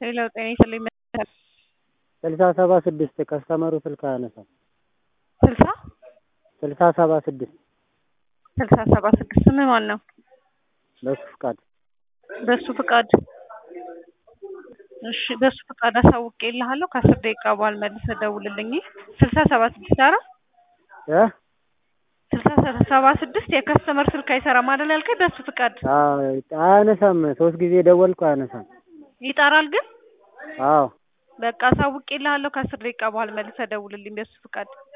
ሌላው ጤና ይስጥልኝ ስልሳ ሰባ ስድስት ከስተመሩ ስልክ አያነሳም። ስልሳ ስልሳ ሰባ ስድስት ስልሳ ሰባ ስድስት ስምህ ማን ነው? በሱ ፍቃድ በሱ ፍቃድ እሺ በሱ ፍቃድ አሳውቄልሃለሁ ከአስር ደቂቃ በኋላ መልሰህ ደውልልኝ ስልሳ ሰባ ስድስት ኧረ እ ስልሳ ሰባ ስድስት የከስተመር ስልክ አይሰራም አይደል ያልከኝ በሱ ፍቃድ አዎ አያነሳም። ሶስት ጊዜ ደወልኩ አያነሳም። ይጠራል ግን አዎ በቃ አሳውቄልሃለሁ ከአስር ደቂቃ በኋላ መልሰህ ደውልልኝ በሱ ፍቃድ